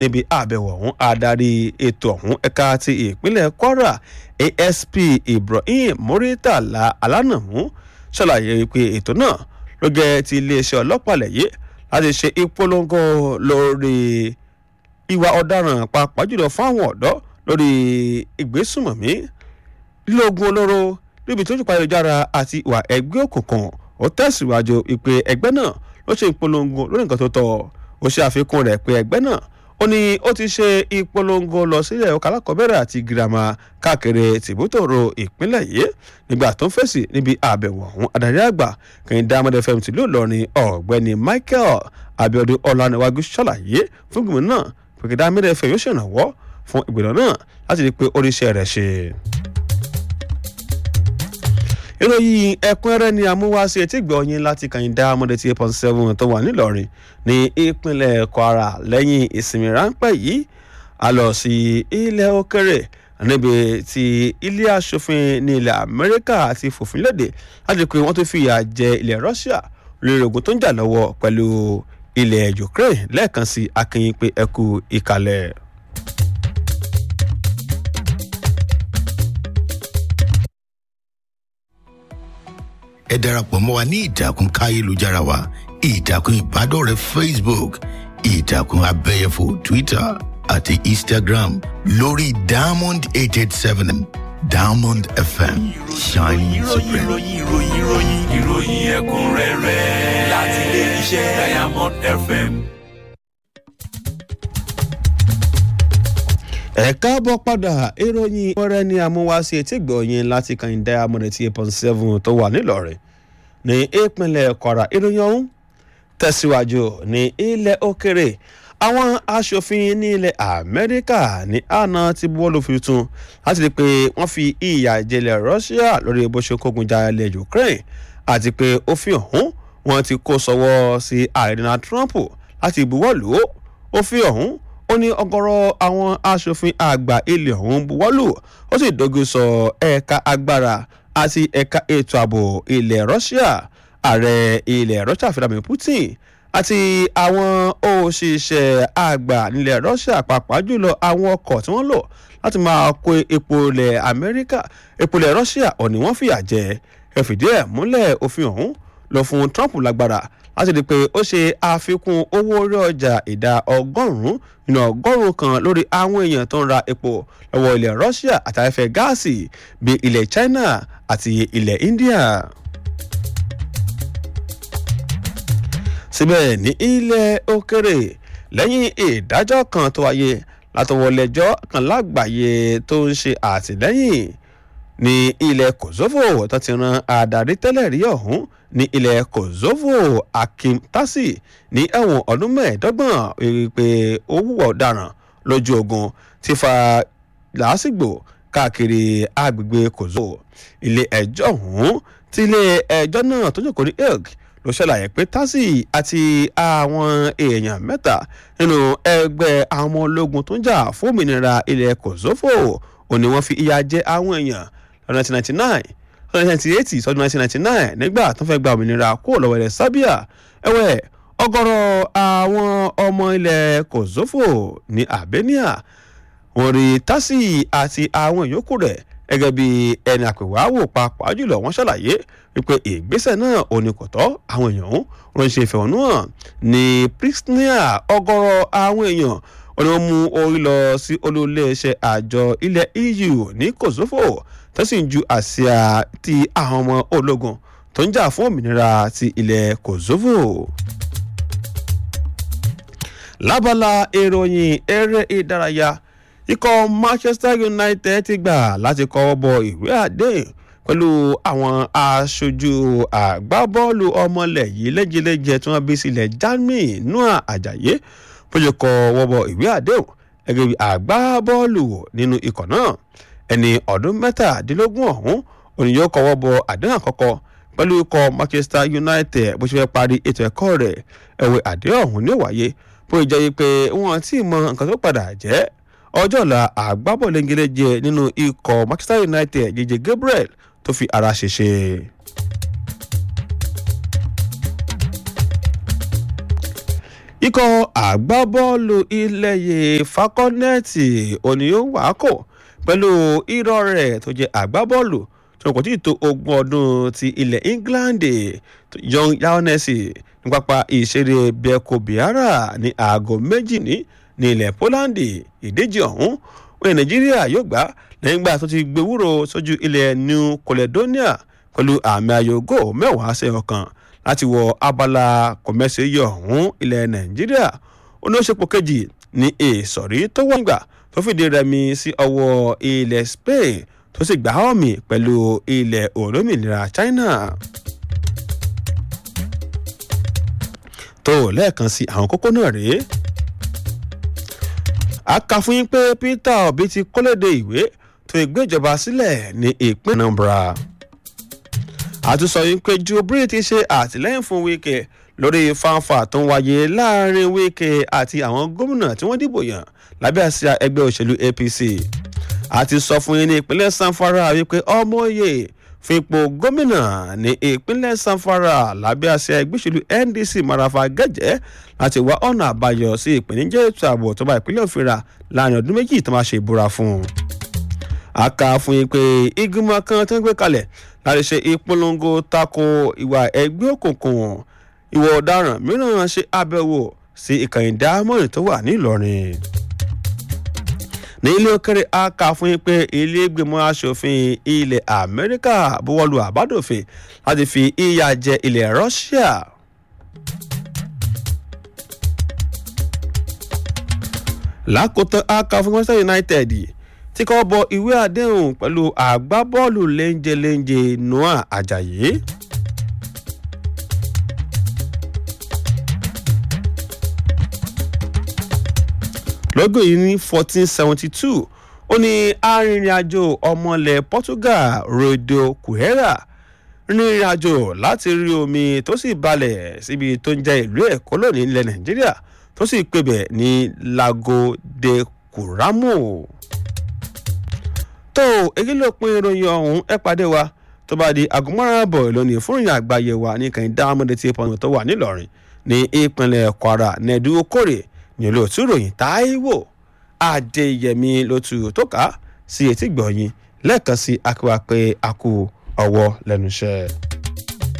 níbi àbẹ̀wò ọ̀hún adarí ètò ọ̀hún ẹ̀ka ti ìpínlẹ̀ kwara asp ibrahim muritala alánàmú ṣàlàyé pé ètò náà ló jẹ́ ti iléeṣẹ́ ọlọ́pàá lẹ́yẹ láti ṣe ìpolongo lórí ìwà ọ̀daràn pàápàá jùlọ fún àwọn ọ̀dọ́ lórí ìgbésùmọ̀mí lílógun olóró níbi tó jùpá ayélujára àti ìwà ẹgbẹ́ òkùnkùn ó tẹ̀síwájú ìpè ẹgbẹ́ náà ló ṣe ìpolongo lórí nǹkan tó tọ́ ó ṣe àfikún rẹ̀ pé ẹgbẹ́ náà ó ní ó ti ṣe ìpolongo lọ sílẹ̀ ọkọ̀ alákọ̀ọ́bẹ̀rẹ̀ àti girama káàkiri tìbútòrò ìpínlẹ̀ yìí nígbà tó ń fèsì níbi àbẹ̀wò ọ̀hún adarí àgbà kẹ́hìndé amadu fm tìlú ìlọrin ọ̀gbẹ́ni michael abiodun ọ̀làníwájú ṣàlàyé fún gbìmọ̀ náà pé kẹ́hìndé amadu fm yóò ṣèrànwọ́ fún ìgbìmọ̀ náà láti rí i pé oríṣẹ́ rẹ̀ ṣe ìròyìn ẹ̀kúnrẹ́rẹ́ ni amúwáṣe etí gbọ̀ọ́yìn láti kàyíndá amọ̀dé tí eight point seven tó wà nílọrin ní ìpínlẹ̀ kwara lẹ́yìn ìsinmi ráńpẹ́ yìí a lọ sí ilẹ̀ òkèrè níbi tí ilé asòfin ní ilẹ̀ amẹ́ríkà ti fòfin léde láti pé wọ́n tó fìyà jẹ ilẹ̀ russia lórí ogun tó ń jà lọ́wọ́ pẹ̀lú ilẹ̀ ukraine lẹ́ẹ̀kan sí akínyìn pé ẹkú ìkàlẹ̀. ẹ darapọ̀ mọ́ wa ní ìtàkùn káyélujára wa ìtàkùn ìbádọ́rẹ̀ẹ́ facebook ìtàkùn abẹ́yẹfò twitter àti instagram lórí diamond eight eight seven diamond fm shining supreme. ìròyìn ìròyìn ìròyìn ìròyìn ẹ̀kúnrẹ́rẹ́ láti ilé iṣẹ́ diamond fm. ẹ káàbọ̀ padà ìròyìn ọ̀rẹ́ ni amúwáṣe etí gbọ̀ọ́yìn láti kàn diamond eight point seven tó wà nílọrin ní ìpínlẹ̀ kwara ìròyìn ọ̀hún tẹ̀síwájú ní ilẹ̀ òkèrè àwọn aṣòfin ní ilẹ̀ amẹ́ríkà ní àná ti buwọ́lù fi tún láti rí i pé wọ́n fi ìyà jẹlẹ̀ russia lórí bó ṣe kógun ja ilẹ̀ ukraine àti pé òfin ọ̀hún wọn ti kó sọ́wọ́ sí ààrẹ donald trump láti buwọ́lù òfin ọ̀hún ó ní ọgọ́rọ̀ àwọn aṣòfin àgbà ilẹ̀ ọ̀hún buwọ́lù ó sì dogun sọ ẹ̀ka agbára àti ẹ̀ka ètò ààbò ilẹ̀ russia ààrẹ ilẹ̀ russia vladimir putin àti àwọn òṣìṣẹ́ àgbà nílẹ̀ russia pàápàá jùlọ àwọn ọkọ̀ tí wọ́n lò láti máa kó epo ilẹ̀ amẹ́ríkà epo ilẹ̀ russia ọ̀nì wọ́n fìyà jẹ ẹ fìdí ẹ̀ múlẹ̀ òfin ọ̀hún lọ fún trump lágbára láti di pé ó ṣe àfikún owó orí ọjà ìdá ọgọ́rùn-ún nínú ọgọ́rùn-ún kan lórí àwọn èèyàn tó ń ra epo lọ́wọ́ ilẹ̀ russia àtàfẹ́ gáàsì bíi ilẹ̀ china àti ilẹ̀ india. síbẹ̀ ní ilẹ̀ òkèrè lẹ́yìn ìdájọ́ kan tó wáyé látọwọ́lẹ́jọ́ kan lágbàáyé tó ń ṣe àtìlẹ́yìn ní ilẹ̀ kosovo tó ti ran adarí tẹ́lẹ̀ rí ọ̀hún ní ilẹ̀ kosovo akim tasi ní ẹ̀wọ̀n ọdún mẹ́ẹ̀ẹ́dọ́gbọ̀n rí pé ó wúwọ̀ ọ̀daràn lójú ogun ti fa làásìgbò káàkiri agbègbè kosovo ilé ẹjọ́ ọ̀hún tí ilé ẹjọ́ náà tó jókòó ní hague ló ṣàlàyé pé tasi àti àwọn èèyàn mẹ́ta nínú ẹgbẹ́ àwọn ọmọ ológun tó ń jà fún òmìnira ilẹ̀ kosovo òní wọ́n fi ìyà jẹ àwọn èèyàn lọ́dún 1999 lọ́dún 1980 sọ́dún 1999 nígbà tó fẹ́ gba òmìnira kúrò lọ́wọ́ ilẹ̀ serbia ẹ̀wẹ̀ ọgọ́rọ̀ àwọn ọmọ ilẹ̀ kosovo ní albania wọ́n rí tasi àti àwọn ìyókù rẹ̀ gẹ́gẹ́ bí ẹni àpèwáwò pàápàá jùlọ wọ́n ṣàlàyé wípé ìgbésẹ̀ náà ò ní kò tọ́ àwọn èèyàn wọn ṣe ìfẹ̀hónú hàn ní pristina ọgọ́rọ̀ àwọn èèyàn wọn ni wọ́n mú orí lọ sí olóléeṣẹ́ àjọ ilẹ̀ eu ní kosovo tó sì ń ju àsíá ti àwọn ọmọ ológun tó ń jà fún òmìnira ti ilẹ̀ kosovo lábala ìròyìn eré ìdárayá ikọ̀ manchester united ti gbà láti kọ́wọ́ bọ ìwé àdéhùn pẹ̀lú àwọn aṣojú àgbábọ́ọ̀lù ọmọlẹ̀ yìí lẹ́jẹ̀lẹ́jẹ̀ tí wọ́n bí sílẹ̀ germany noah ajayi bójú kọ wọ́bọ̀ ìwé àdéhùn gẹ́gẹ́ bí àgbábọ́ọ̀lù nínú ikọ̀ náà ẹni ọdún mẹ́tàdínlógún ọ̀hún òní yóò kọ́wọ́ bọ àdéhùn àkọ́kọ́ pẹ̀lú ikọ̀ manchester united bó ṣe fẹ́ parí ètò ẹ̀kọ́ rẹ̀ ẹ̀wẹ̀ àdéhùn ọ̀hún ní ó wáyé bó ṣe jẹ́ pé wọ́n ti mọ nǹkan tó padà jẹ́ ọjọ́ ọ̀la àgbábọ̀lẹ́ngẹlẹ́jẹ nínú ikọ̀ manchester united jẹjẹ gabriel tó fi ara ṣèṣe. ikọ̀ àgbábọ́ọ̀lù ilẹ̀yẹ fakọ́nẹ́ẹ̀tì òní ó wà á kò pẹ̀lú irọ́ rẹ̀ tó jẹ́ àgbábọ́ọ̀lù tí wọn kò tí ì tó ogún ọdún ti ilẹ̀ england young yaonesi ní pápá ìṣeré beko biara ní aago méjì ní ní ilẹ̀ poland ìdíje ọ̀hún oye nàìjíríà yóò gbá lẹ́yìn gbà tó ti gbẹ̀wúrò sójú ilẹ̀ new caledonia pẹ̀lú àmì ayògo mẹ́wàá sí ọ̀kan láti wọ abala kọ̀mẹ́sì yọ ọ̀hún ilẹ̀ nàìjíríà oníṣepọ̀ kejì ní ìsọ̀rí tó wọ́n gbà tó fìdí rẹmi sí ọwọ́ ilẹ̀ spain tó sì gbà ọ̀mì pẹ̀lú ilẹ̀ olómìnira china. tó lẹ́ẹ̀kan sí àwọn kókó náà rèé a kà fún yín pé peter obi ti kọ́lédè ìwé tó ìgbéjọba sílẹ̀ ní ìpínlẹ̀ anambra àtúnṣọ yìí pé jubril ti ṣe àtìlẹ́yìn fún wíkẹ́ lórí fanfa tó ń wáyé láàrin wíkẹ́ àti àwọn gómìnà tí wọ́n dìbò yàn lábẹ́ àsíá ẹgbẹ́ òṣèlú apc àti sọ fún yín ní ìpínlẹ̀ sanfara wípé ọmọye fún ipò gómìnà ní ìpínlẹ̀ sanfara lábẹ́ àsíá ẹgbẹ́ òṣèlú ndc marafa gẹ́jẹ́ láti wá ọ̀nà àbáyọ sí ìpèníjà ètò ààbò tó bá ìpínlẹ̀ òfìrà láàrin ọdún méjì tó máa ṣe ìbúra fún un. a kà fún yín pé ìgbìmọ̀ kan tó ń gbé kalẹ̀ láti ṣe ìpolongo tako ìwà ẹgbẹ́ òkùnkùn ìwà ọ̀daràn mìíràn ṣe àbẹ̀wò sí ìkànnì dámọ̀rì tó wà nílọrin ní ilé òkèrè a kà fún yín pé ilé ìgbìmọ̀ asòfin ilẹ̀ amẹ́ríkà buwọ́lu àbádòfin láti fi ìyà jẹ ilẹ̀ russia. lákòótán a kà fún manchester united tí kò bọ ìwé àdéhùn pẹ̀lú àgbábọ́ọ̀lù léńjeléńje noah ajayi. lọ́gọ̀ yìí ní fourteen seventy two ó ní arìnrìn-àjò ọmọlẹ̀ portugal rodo cuera rìnrìn àjò láti rí omi tó sì balẹ̀ síbi tó ń jẹ́ ìlú ẹ̀kọ́ lónìí ilẹ̀ nàìjíríà tó sì pebẹ̀ ní lago de curamo. tó èyí ló pin ìròyìn ọ̀hún ẹ pàdé wa tó bá di aago márùn-ún àbọ̀ ìlónìí fún ìrìn àgbáyé wa ní kàn dáhàmọ́dé tí pọnmi tó wà nílọrin ní ìpínlẹ̀ kwara nẹ́ẹ̀dú okòrè ní olóòtú ìròyìn táíwò adéyẹmí lótú tó kà á sí etí gbọ̀nyìn lẹ́ẹ̀kan sí akíwá pé a kú ọwọ́ lẹ́nu iṣẹ́.